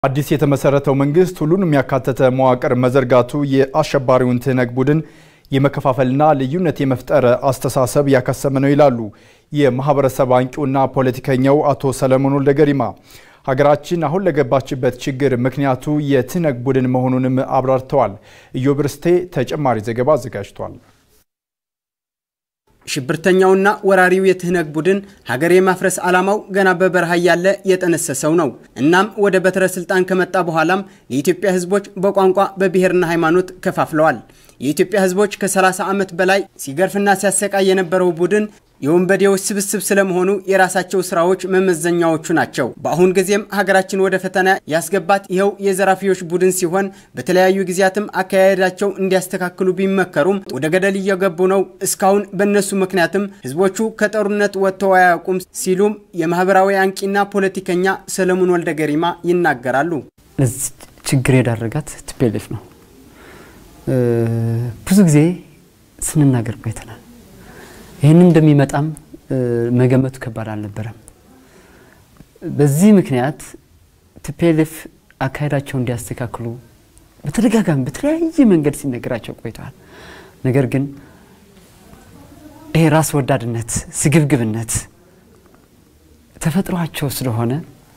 አዲስ የተመሰረተው መንግስት ሁሉን የሚያካተተ መዋቅር መዘርጋቱ የአሸባሪውን ትህነግ ቡድን የመከፋፈልና ልዩነት የመፍጠር አስተሳሰብ ያከሰመ ነው ይላሉ የማህበረሰብ አንቂውና ፖለቲከኛው አቶ ሰለሞን ወልደ ገሪማ። ሀገራችን አሁን ለገባችበት ችግር ምክንያቱ የትህነግ ቡድን መሆኑንም አብራርተዋል። ኢዮብ ርስቴ ተጨማሪ ዘገባ አዘጋጅቷል። ሽብርተኛውና ወራሪው የትህነግ ቡድን ሀገር የማፍረስ ዓላማው ገና በበረሃ ያለ የጠነሰሰው ነው። እናም ወደ በትረ ስልጣን ከመጣ በኋላም የኢትዮጵያ ሕዝቦች በቋንቋ በብሔርና ሃይማኖት ከፋፍለዋል። የኢትዮጵያ ሕዝቦች ከ30 ዓመት በላይ ሲገርፍና ሲያሰቃይ የነበረው ቡድን የወንበዴዎች ስብስብ ስለመሆኑ የራሳቸው ስራዎች መመዘኛዎቹ ናቸው። በአሁን ጊዜም ሀገራችን ወደ ፈተና ያስገባት ይኸው የዘራፊዎች ቡድን ሲሆን በተለያዩ ጊዜያትም አካሄዳቸው እንዲያስተካክሉ ቢመከሩም ወደ ገደል እየገቡ ነው። እስካሁን በእነሱ ምክንያትም ህዝቦቹ ከጦርነት ወጥተው አያውቁም ሲሉም የማህበራዊ አንቂና ፖለቲከኛ ሰለሞን ወልደ ገሪማ ይናገራሉ። ለዚህ ችግር የዳረጋት ቲፒኤልኤፍ ነው። ብዙ ጊዜ ስንናገር ቆይተናል። ይህንን እንደሚመጣም መገመቱ ከባድ አልነበረም። በዚህ ምክንያት ቲፒኤልኤፍ አካሄዳቸው እንዲያስተካክሉ በተደጋጋሚ በተለያየ መንገድ ሲነገራቸው ቆይተዋል። ነገር ግን ይሄ ራስ ወዳድነት፣ ስግብግብነት ተፈጥሯቸው ስለሆነ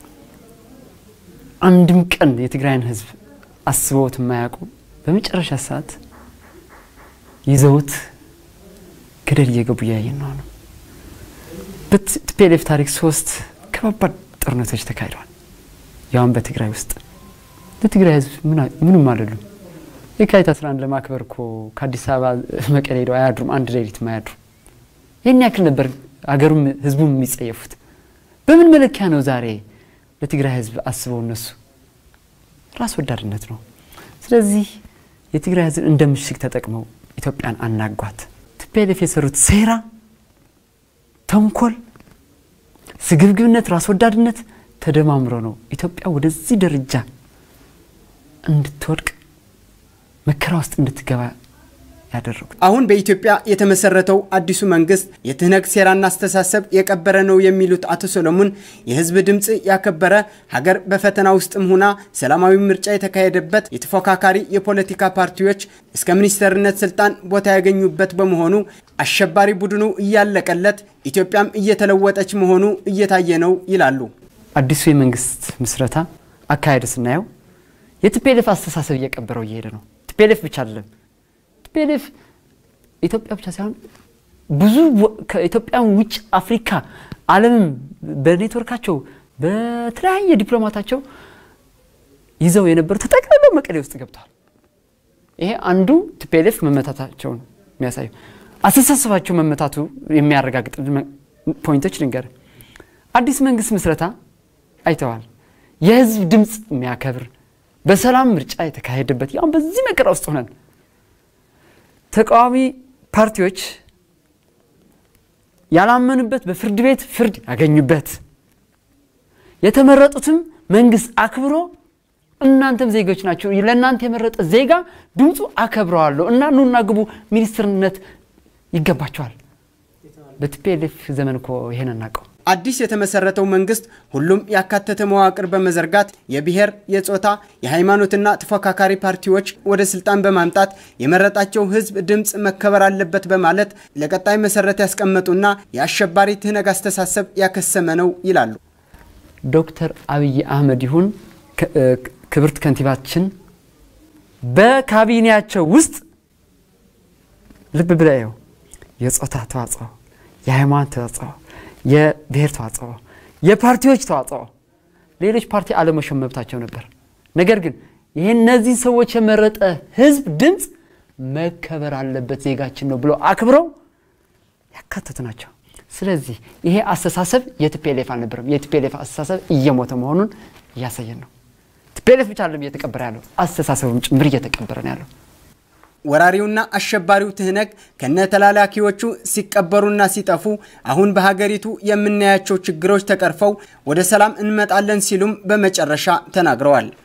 አንድም ቀን የትግራይን ህዝብ አስበውት የማያውቁ በመጨረሻ ሰዓት ይዘውት ገደል እየገቡ እያየን ነው ነው። በቲፒኤልኤፍ ታሪክ ሶስት ከባባድ ጦርነቶች ተካሂደዋል። ያውም በትግራይ ውስጥ ለትግራይ ህዝብ ምንም አይደሉም። የካቲት 11 ለማክበር እኮ ከአዲስ አበባ መቀሌ ሄደው አያድሩም፣ አንድ ሌሊት አያድሩም። ይህን ያክል ነበር አገሩም ህዝቡም የሚጸየፉት። በምን መለኪያ ነው ዛሬ ለትግራይ ህዝብ አስበው እነሱ? ራስ ወዳድነት ነው። ስለዚህ የትግራይ ህዝብ እንደ ምሽግ ተጠቅመው ኢትዮጵያን አናጓት። ቲፒኤልኤፍ የሰሩት ሴራ፣ ተንኮል፣ ስግብግብነት፣ ራስ ወዳድነት ተደማምሮ ነው ኢትዮጵያ ወደዚህ ደረጃ እንድትወድቅ መከራ ውስጥ እንድትገባ ያደረጉት። አሁን በኢትዮጵያ የተመሰረተው አዲሱ መንግስት የትህነግ ሴራና አስተሳሰብ የቀበረ ነው የሚሉት አቶ ሰሎሞን የህዝብ ድምፅ ያከበረ ሀገር በፈተና ውስጥም ሆና ሰላማዊ ምርጫ የተካሄደበት የተፎካካሪ የፖለቲካ ፓርቲዎች እስከ ሚኒስተርነት ስልጣን ቦታ ያገኙበት በመሆኑ አሸባሪ ቡድኑ እያለቀለት ኢትዮጵያም እየተለወጠች መሆኑ እየታየ ነው ይላሉ። አዲሱ የመንግስት ምስረታ አካሄድ ስናየው የቲፒኤልኤፍ አስተሳሰብ እየቀበረው እየሄደ ነው። ቲፒኤልኤፍ ብቻ አይደለም ቲፒኤልኤፍ ኢትዮጵያ ብቻ ሳይሆን ብዙ ከኢትዮጵያን ውጭ አፍሪካ፣ ዓለምም በኔትወርካቸው በተለያየ ዲፕሎማታቸው ይዘው የነበሩ ተጠቅልለው መቀሌ ውስጥ ገብተዋል። ይሄ አንዱ ቲፒኤልኤፍ መመታታቸውን የሚያሳዩ አስተሳሰባቸው መመታቱ የሚያረጋግጥ ፖይንቶች ልንገር። አዲስ መንግስት ምስረታ አይተዋል። የህዝብ ድምፅ የሚያከብር በሰላም ምርጫ የተካሄደበት ያሁን በዚህ መከራ ውስጥ ሆነን ተቃዋሚ ፓርቲዎች ያላመኑበት በፍርድ ቤት ፍርድ ያገኙበት የተመረጡትም መንግስት አክብሮ እናንተም ዜጎች ናቸው፣ ለእናንተ የመረጠ ዜጋ ድምፁ አከብረዋለሁ እና ኑና ግቡ ሚኒስትርነት ይገባቸዋል። በቲፒኤልኤፍ ዘመን እኮ ይሄን እናውቀው። አዲስ የተመሰረተው መንግስት ሁሉም ያካተተ መዋቅር በመዘርጋት የብሔር፣ የጾታ፣ የሃይማኖትና ተፎካካሪ ፓርቲዎች ወደ ስልጣን በማምጣት የመረጣቸው ህዝብ ድምፅ መከበር አለበት በማለት ለቀጣይ መሰረት ያስቀመጡና የአሸባሪ ትህነግ አስተሳሰብ ያከሰመ ነው ይላሉ። ዶክተር አብይ አህመድ ይሁን ክብርት ከንቲባችን በካቢኔያቸው ውስጥ ልብ ብለው የጾታ ተዋጽኦ፣ የሃይማኖት ተዋጽኦ የብሔር ተዋጽኦ፣ የፓርቲዎች ተዋጽኦ፣ ሌሎች ፓርቲ አለመሾም መብታቸው ነበር። ነገር ግን ይህ እነዚህ ሰዎች የመረጠ ህዝብ ድምፅ መከበር አለበት ዜጋችን ነው ብሎ አክብረው ያካተቱ ናቸው። ስለዚህ ይሄ አስተሳሰብ የቲፒኤልኤፍ አልነበረም። የቲፒኤልኤፍ አስተሳሰብ እየሞተ መሆኑን እያሳየን ነው። ቲፒኤልኤፍ ብቻ አይደለም እየተቀበረ ያለው አስተሳሰቡም ጭምር እየተቀበረ ነው ያለው። ወራሪውና አሸባሪው ትህነግ ከነተላላኪዎቹ ሲቀበሩና ሲጠፉ አሁን በሀገሪቱ የምናያቸው ችግሮች ተቀርፈው ወደ ሰላም እንመጣለን ሲሉም በመጨረሻ ተናግረዋል።